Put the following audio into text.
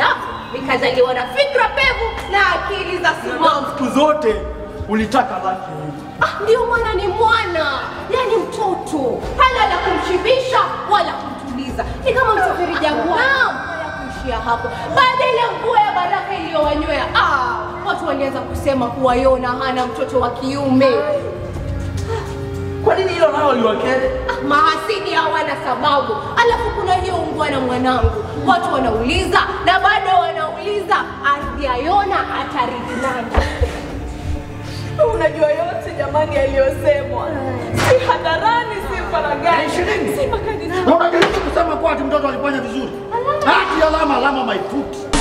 halafu nikazaliwa na fikra pevu na akili za simamu. Siku zote ulitaka laki Ah, ndio maana ni mwana, yani mtoto, hana la kumshibisha wala kumtuliza. Ni kama msafiri jangwani, wala kuishia hapo. Baada ya ile mvua ya baraka iliyowanywea, ah, watu walianza kusema kuwa Yona hana mtoto wa kiume. Kwa nini hilo nao liwakere? Ah, mahasidi hawana sababu. Alafu kuna hiyo ungwana mwanangu, watu wanauliza na bado wanauliza, ardhi ya Yona atarithi nani? Unajua yote jamani yaliyosemwa, si hadharani, si faragani, Ishirini. si makanisani. Na unajaribu kusema kuwa ati mtoto alifanya vizuri. Hati alama alama my foot.